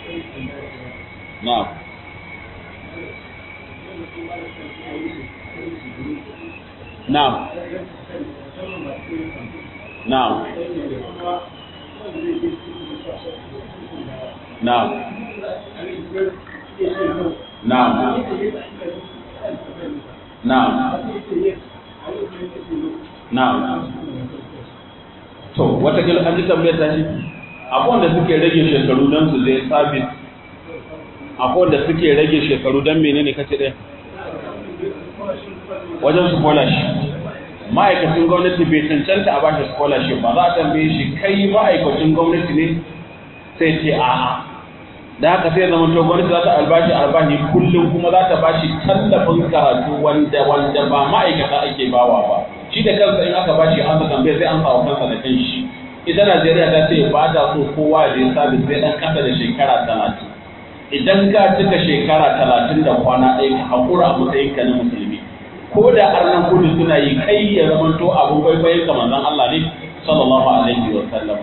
na'am na'am na'am na'am Na'am. Na'am. Na'am. To, watakila an ji tambayar ta shi, akwai wanda suke rage shekaru don su zai sabis, akwai wanda suke rage shekaru don menene kace ɗaya? Wajen scholarship. Ma'aikacin gwamnati bai cancanta a bashi scholarship ba za a tambaye shi kai ma'aikacin gwamnati ne sai ce a'a. da haka sai zama to gwamnati za ta albashi albashi kullum kuma za ta bashi tallafin karatu wanda wanda ba ma'aikata ake bawa ba shi da kansa in aka bashi an saka bai sai an sawa kansa da kanshi ita Najeriya ta ce ba ta so kowa da ya sabis sai dan kasa da shekara talatin idan ka cika shekara talatin da kwana ɗaya ka haƙura a matsayin ka na musulmi ko da arnan kudu suna yi kai ya zama to abin kwaikwayon ka manzon Allah ne sallallahu alaihi wa sallam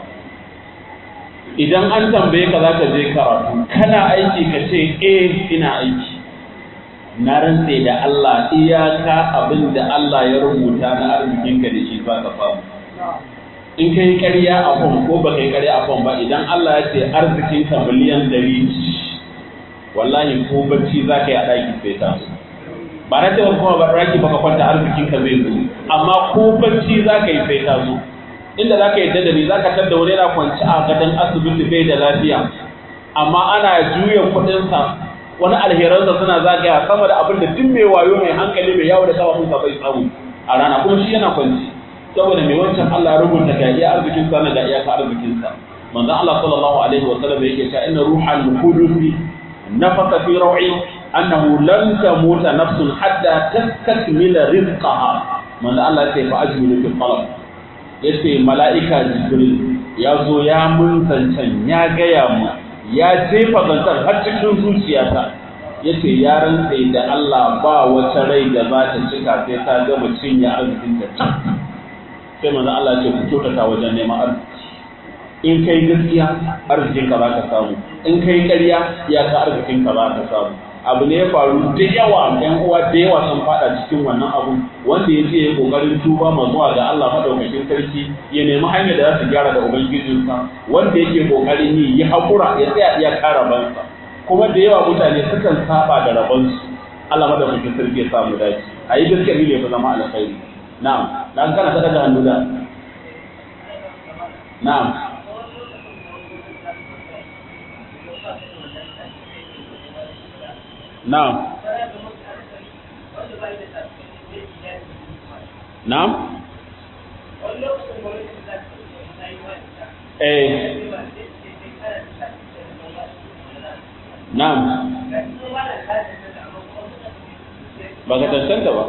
idan an tambaye ka zaka je karatu kana aiki ka ce eh ina aiki na rantse da Allah iyaka abin da Allah ya rubuta na arzikin ka da shi za ka samu in kai ƙarya a fom ko ba kai ƙarya a fom ba idan Allah ya ce arzikin ka miliyan ɗari wallahi ko bacci za ka yi a ɗaki sai ta zo ba na cewa kuma ba ɗaki ba ka kwanta arzikin ka zai zo amma ko bacci za ka yi sai ta zo inda za ka yi da ni za ka tar da wani yana kwanci a gadon asibiti bai da lafiya amma ana juya kuɗinsa wani alheransa suna zagaya sama da abin da duk mai wayo mai hankali mai yawo da kafafunsa bai samu a rana kuma shi yana kwanci saboda mai wancan Allah rubuta ga iya arzikin sa na ga iya arzikin sa manzon Allah sallallahu alaihi wa sallam yake cewa inna ruhal qudusi nafaka fi raw'i annahu lan tamuta nafsun hatta tastakmila rizqaha manzon Allah ya ce fa ajmilu fil talab yace mala'ika jibril ya zo ya mun zancen ya gaya mu ya jefa zancen har cikin zuciyata yace ya rantse da Allah ba wata rai da za ta cika sai ta gama cinye arzikin ta sai manzo Allah ce ku kyautata wajen neman arziki in kai gaskiya arzikin ka za ka samu in kai ƙarya ya ka arzikin ka za ka samu abu ne ya faru da yawa ɗan uwa da yawa sun fada cikin wannan abu wanda ya ce ya kokarin tuba ma zuwa ga Allah madaukakin sarki ya nemi hanyar da za su gyara da ubangijinsa wanda yake kokarin yi ya hakura ya tsaya iya kara bansa kuma da yawa mutane sukan saba da rabansu Allah madaukakin sarki ya samu dace a yi gaskiya ne fa zama alkhairi na'am dan kana ta daga hannu da na'am na'am na'am eh na'am ba ka tantanta ba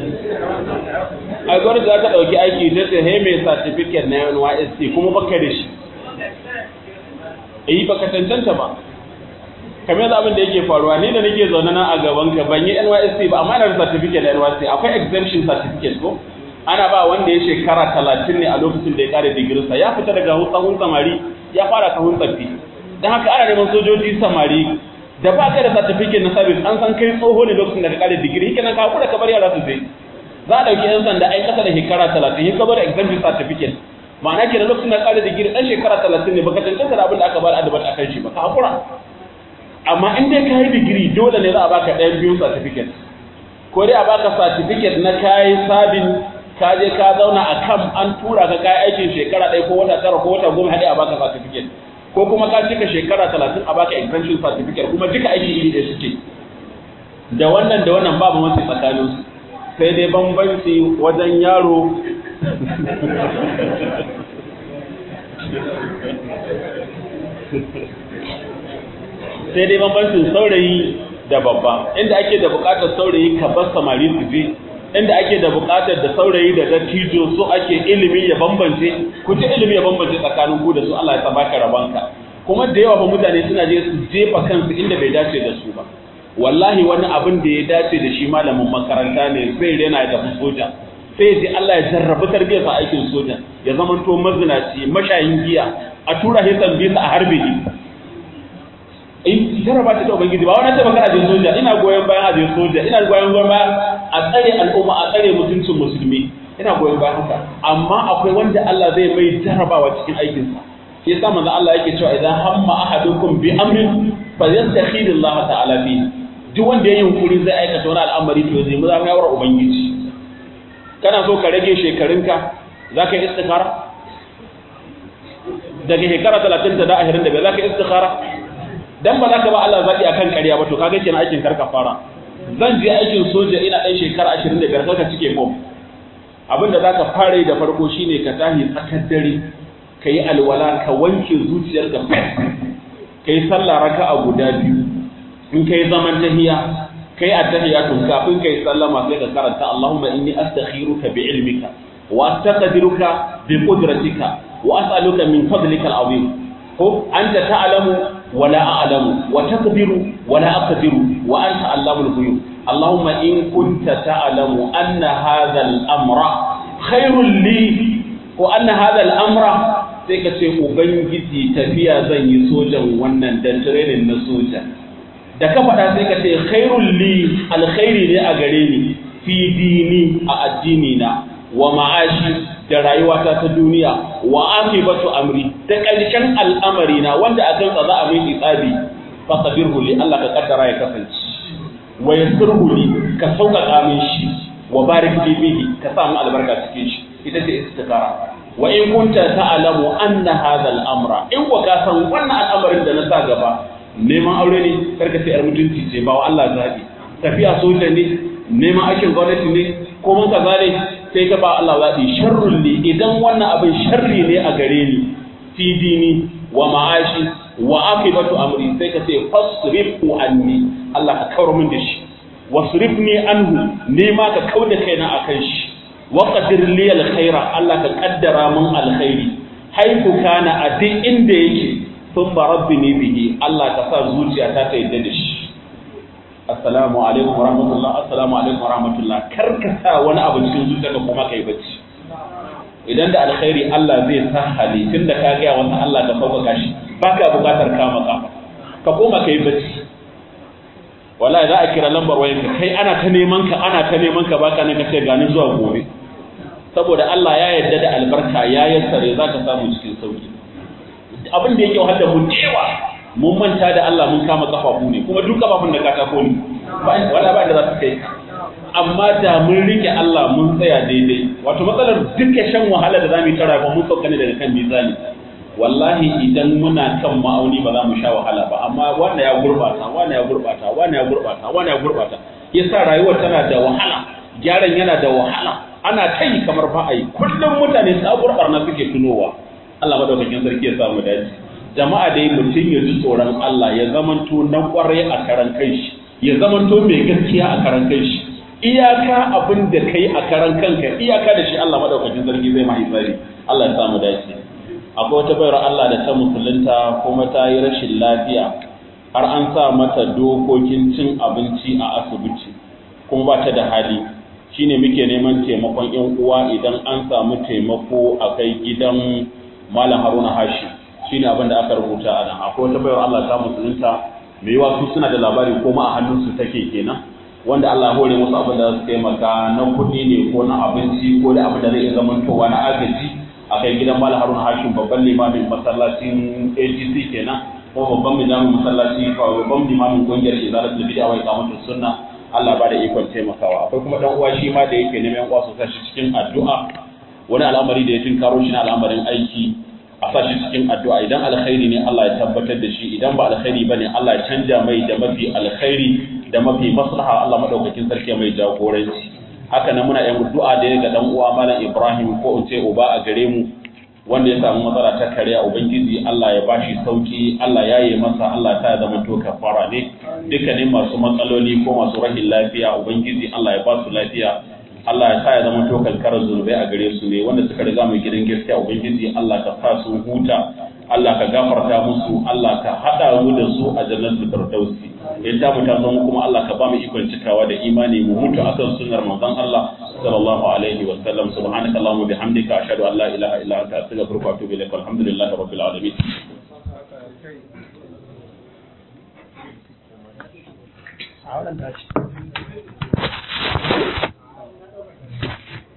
ai gwamnati za ta ɗauki aiki ta ce hey mai certificate na NYSC kuma baka da shi eh baka tantanta ba kamar yadda abin da yake faruwa ni da nake zaune nan a gaban ka ban yi NYSC ba amma ina da certificate na NYSC akwai exemption certificate ko ana ba wanda ya shekara talatin ne a lokacin da ya kare digirinsa ya fita daga sahun samari ya fara sahun tsaffi don haka ana neman sojoji samari da ba ka da certificate na service an san kai tsoho ne lokacin da ka kare digiri hike nan ka hakura ka bar yara su zai za a ɗauki yan sanda ai kasa da shekara talatin yi kabar exemption certificate ma'ana ke da lokacin da kare digiri ɗan shekara talatin ne baka cancanta da abin da aka bada adabat a kan shi ba ka hakura amma in dai ka yi digiri dole ne za a baka ɗayan biyun certificate ko dai a baka certificate na kayi sabin ka je ka zauna a kam an tura ka kayi aikin shekara ɗaya ko wata tara ko wata goma haɗe a baka certificate ko kuma ka cika shekara talatin a baka exemption certificate kuma duka aiki iri ɗaya suke da wannan da wannan babu mafi tsakaninsu sai dai bambanci wajen yaro sai dai bambancin saurayi da babba inda ake da bukatar saurayi ka bar samari su je inda ake da bukatar da saurayi da dattijo so ake ilimi ya bambance ku ji ilimi ya bambance tsakanin ku da su Allah ya sa baka rabanka kuma da yawa ba mutane suna je su jefa kansu inda bai dace da su ba wallahi wani abin da ya dace da shi malamin makaranta ne zai rena ya tafi soja sai ji Allah ya jarrabi tarbiyyar sa aikin soja ya zamanto mazinaci mashayin giya a tura shi tambisa a harbe shi in jarraba ta da ubangiji ba wani taɓa kana je soja ina goyon bayan a je soja ina goyon bayan a tsare al'umma a tsare mutuncin musulmi ina goyon bayan haka amma akwai wanda Allah zai mai jarrabawa cikin aikinsa shi yasa manzo Allah yake cewa idan hamma ahadukum bi amrin falyastakhir Allah ta'ala fi duk wanda ya yunkuri zai aikata wani al'amari to zai mu za ka yawar ubangiji kana so ka rage shekarunka za ka yi istikhara daga shekara 30 da 25 za ka yi istikhara dan ba za ka ba Allah zaɓi akan ƙarya ba to kaga kenan aikin karka fara zan je aikin soja ina ɗan shekara 25 karka cike form abin da zaka fara yi da farko shine ka tahi tsakar dare ka yi alwala ka wanke zuciyarka ka yi sallah raka'a guda biyu in ka yi zaman tahiya ka yi attahiyatun kafin ka yi sallama sai ka karanta Allahumma inni astakhiruka bi ilmika wa astaqdiruka bi qudratika wa as'aluka min fadlika al-azim ko anta ta'lamu wa la a'lamu wa taqdiru wa la aqdiru wa anta allamul ghuyub Allahumma in kunta ta'lamu anna hadha al-amra khairul li wa anna hadha al-amra sai ka ce ubangiji tafiya zan yi sojan wannan dan training na soja da ka faɗa sai ka ce khairul li alkhairi ne a gare ni fi dini a addini na wa ma'ashi da rayuwata ta duniya wa akibatu amri da ƙarshen al'amari na wanda a kan za a min isabi fa sabirhu li Allah ka kaddara ya kasance wa yassirhu li ka sauƙaƙa min shi wa barik li bihi ka sa mu albarka cikin shi ita ce istikara wa in kunta ta'lamu anna hadha al-amra in wa ka san wannan al'amarin da na sa gaba neman aure ne karka sai yar mutunci ce ba wa Allah zabi tafiya soja ne neman aikin gwamnati ne ko man kaza ne sai ka ba Allah zabi sharrul li idan wannan abin sharri ne a gare ni fi dini wa ma'ashi wa akibatu amri sai ka ce fasrifu anni Allah ka kawar min da shi wasrifni anhu ni ma ka kauda kaina akan shi waƙadir liyal khaira Allah ka kaddara mun alkhairi haifu kana a duk inda yake sun ba rabbi ne bihi Allah ka sa zuciya ta ta yadda da shi assalamu alaikum wa rahmatullah assalamu alaikum wa rahmatullah kar ka sa wani abu cikin zuciya ka kuma kai bacci idan da alkhairi Allah zai sa hali tunda ka ga wannan Allah ka sauƙaƙa shi baka buƙatar kama kafa ka koma kai bacci wallahi za a kira lambar wayanka kai ana ta neman ka ana ta neman ka baka nan kace gani zuwa gobe saboda Allah ya yarda da albarka ya yassare zaka samu cikin sauki abin da yake wahala mu dewa mun manta da Allah mun kama kafafu ne kuma duk kafafun da katako ne wala ba da za su kai amma da mun rike Allah mun tsaya daidai wato matsalar duka shan wahala da zamu yi tara ba mun sauka ne daga kan mizani wallahi idan muna kan ma'auni ba za mu sha wahala ba amma wanda ya gurbata wanda ya gurbata wanda ya gurbata wanda ya gurbata yasa rayuwar tana da wahala gyaran yana da wahala ana ta yi kamar ba a yi kullum mutane sabuwar barna suke tunowa Allah madaukakin sarki ya samu dace jama'a dai mutum ya ji tsoron Allah ya zamanto na kwarai a karan kanshi ya zamanto mai gaskiya a karan kanshi iyaka abin da kai a karan kanka iyaka da shi Allah madaukakin sarki zai mahaifa Allah ya samu dace akwai wata bayar Allah da ta musulunta kuma ta yi rashin lafiya har an sa mata dokokin cin abinci a asibiti kuma ba ta da hali shine muke neman taimakon yan uwa idan an samu taimako a kai gidan malam haruna hashi shine abin da aka rubuta a nan akwai wata bayar Allah ta musulunta mai yiwa su suna da labari ko ma a hannunsu take kenan wanda Allah hore musu abin da za su taimaka na kuɗi ne ko na abinci ko da abin da zai iya zamantowa na agaji a kai gidan Malam Haruna Hashim babban limamin masallacin AGC kenan ko babban limamin masallaci ko babban limamin kungiyar Izalatul Bid'a wa Iqamatus Sunna Allah ba da ikon taimakawa akwai kuma dan uwa shi ma da yake neman uwa su shi cikin addu'a wani al'amari da ya tinkaro shi na al'amarin aiki a sa shi cikin addu'a idan alkhairi ne Allah ya tabbatar da shi idan ba alkhairi bane Allah ya canja mai da mafi alkhairi da mafi maslaha Allah madaukakin sarki mai jagoranci haka nan muna yin addu'a da ga dan uwa malam Ibrahim ko in ce uba a gare mu wanda ya samu matsala ta kariya ubangiji Allah ya bashi sauki Allah ya yi masa Allah ta zama to kafara ne dukkanin masu matsaloli ko masu rahin lafiya ubangiji Allah ya ba su lafiya Allah ya sa ya zama to kankarar zunubai a gare su ne wanda suka riga mai gidan gaskiya ubangiji Allah ka sa su huta Allah ka gafarta musu Allah ka hada mu da su a jannatul firdausi in ta mu ta zama kuma Allah ka ba mu ikon cikawa da imani mu mutu akan sunnar manzon Allah sallallahu alaihi wa sallam subhanaka allahumma bihamdika ashhadu an la ilaha illa anta astaghfiruka wa atubu ilaik alhamdulillahi rabbil alamin a wannan tashi